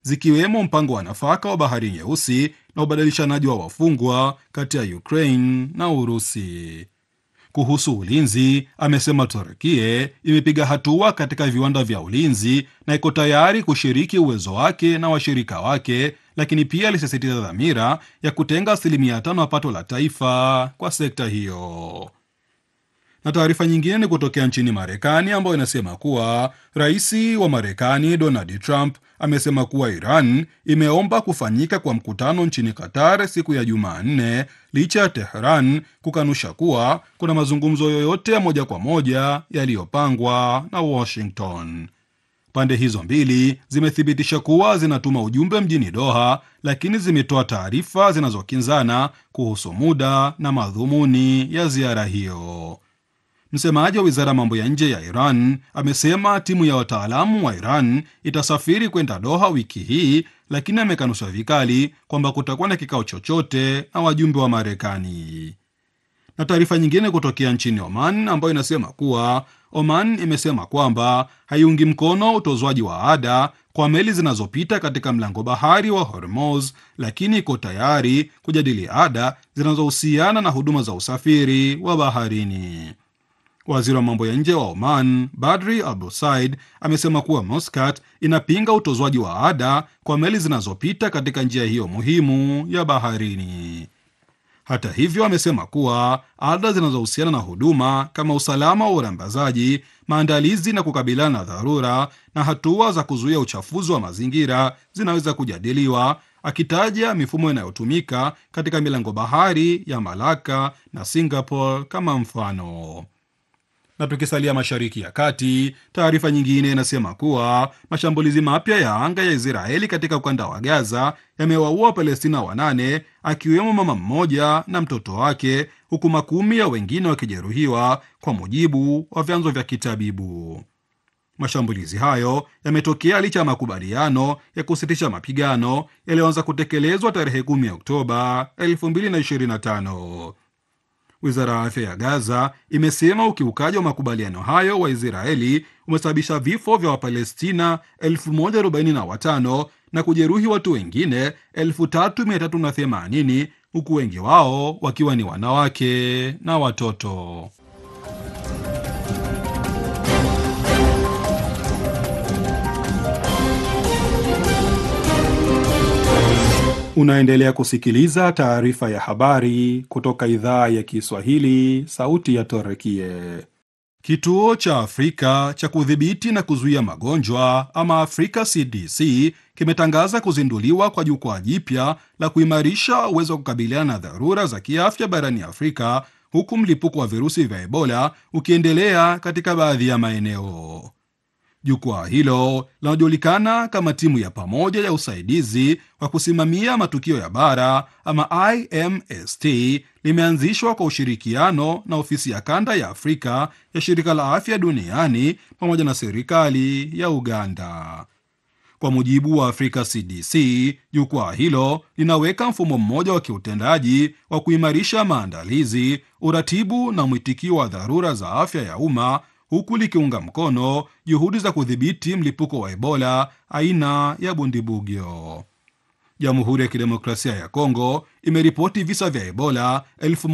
zikiwemo mpango wa nafaka wa Bahari Nyeusi na ubadilishanaji wa wafungwa kati ya Ukraine na Urusi. Kuhusu ulinzi, amesema Turkie imepiga hatua katika viwanda vya ulinzi na iko tayari kushiriki uwezo wake na washirika wake, lakini pia alisisitiza dhamira ya kutenga asilimia tano ya pato la taifa kwa sekta hiyo. Na taarifa nyingine ni kutokea nchini Marekani ambayo inasema kuwa rais wa Marekani Donald Trump amesema kuwa Iran imeomba kufanyika kwa mkutano nchini Qatar siku ya Jumanne licha ya Tehran kukanusha kuwa kuna mazungumzo yoyote ya moja kwa moja yaliyopangwa na Washington. Pande hizo mbili zimethibitisha kuwa zinatuma ujumbe mjini Doha, lakini zimetoa taarifa zinazokinzana kuhusu muda na madhumuni ya ziara hiyo. Msemaji wa wizara ya mambo ya nje ya Iran amesema timu ya wataalamu wa Iran itasafiri kwenda Doha wiki hii, lakini amekanusha vikali kwamba kutakuwa na kikao chochote na wajumbe wa Marekani. Na taarifa nyingine kutokea nchini Oman ambayo inasema kuwa Oman imesema kwamba haiungi mkono utozwaji wa ada kwa meli zinazopita katika mlango bahari wa Hormuz, lakini iko tayari kujadili ada zinazohusiana na huduma za usafiri wa baharini. Waziri wa mambo ya nje wa Oman Badri Abu Said amesema kuwa Muscat inapinga utozwaji wa ada kwa meli zinazopita katika njia hiyo muhimu ya baharini. Hata hivyo, amesema kuwa ada zinazohusiana na huduma kama usalama wa urambazaji, maandalizi na kukabiliana na dharura na hatua za kuzuia uchafuzi wa mazingira zinaweza kujadiliwa, akitaja mifumo inayotumika katika milango bahari ya Malaka na Singapore kama mfano na tukisalia Mashariki ya Kati, taarifa nyingine inasema kuwa mashambulizi mapya ya anga ya Israeli katika ukanda wa Gaza yamewaua Wapalestina wanane akiwemo mama mmoja na mtoto wake, huku makumi ya wengine wakijeruhiwa, kwa mujibu wa vyanzo vya kitabibu. Mashambulizi hayo yametokea licha ya makubaliano ya kusitisha mapigano yaliyoanza kutekelezwa tarehe 10 Oktoba 2025. Wizara ya afya ya Gaza imesema ukiukaji wa makubaliano hayo wa Israeli umesababisha vifo vya Wapalestina 1045 na kujeruhi watu wengine 3380 huku wengi wao wakiwa ni wanawake na watoto. Unaendelea kusikiliza taarifa ya habari kutoka idhaa ya Kiswahili, sauti ya Torekie. Kituo cha Afrika cha kudhibiti na kuzuia magonjwa ama Afrika CDC kimetangaza kuzinduliwa kwa jukwaa jipya la kuimarisha uwezo wa kukabiliana na dharura za kiafya barani Afrika, huku mlipuko wa virusi vya Ebola ukiendelea katika baadhi ya maeneo. Jukwaa hilo linalojulikana kama timu ya pamoja ya usaidizi wa kusimamia matukio ya bara ama IMST limeanzishwa kwa ushirikiano na ofisi ya kanda ya Afrika ya shirika la afya duniani pamoja na serikali ya Uganda. Kwa mujibu wa Afrika CDC, jukwaa hilo linaweka mfumo mmoja wa kiutendaji wa kuimarisha maandalizi, uratibu na mwitikio wa dharura za afya ya umma huku likiunga mkono juhudi za kudhibiti mlipuko wa Ebola aina ya Bundibugyo. Jamhuri ya Kidemokrasia ya Kongo imeripoti visa vya Ebola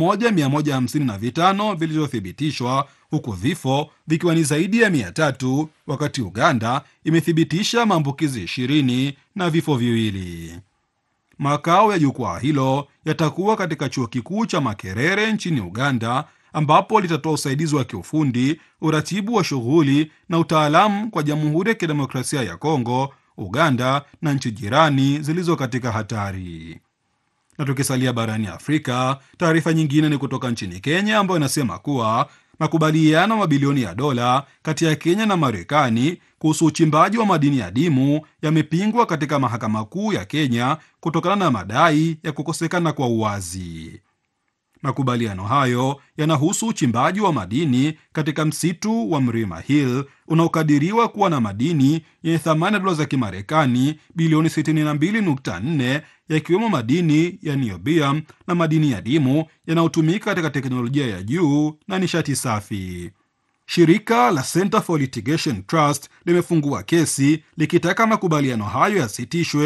1155 vilivyothibitishwa huku vifo vikiwa ni zaidi ya 300, wakati Uganda imethibitisha maambukizi 20 na vifo viwili. Makao ya jukwaa hilo yatakuwa katika chuo kikuu cha Makerere nchini Uganda ambapo litatoa usaidizi wa kiufundi, uratibu wa shughuli na utaalamu kwa Jamhuri ya Kidemokrasia ya Kongo, Uganda na nchi jirani zilizo katika hatari. Na tukisalia barani Afrika, taarifa nyingine ni kutoka nchini Kenya ambayo inasema kuwa makubaliano mabilioni ya dola kati ya Kenya na Marekani kuhusu uchimbaji wa madini ya dimu yamepingwa katika mahakama kuu ya Kenya kutokana na madai ya kukosekana kwa uwazi. Makubaliano hayo yanahusu uchimbaji wa madini katika msitu wa Mlima Hill unaokadiriwa kuwa na madini yenye thamani ya dola za Kimarekani bilioni 62.4 yakiwemo madini ya niobium na madini ya dimu yanayotumika katika teknolojia ya juu na nishati safi. Shirika la Center for Litigation Trust limefungua kesi likitaka makubaliano hayo yasitishwe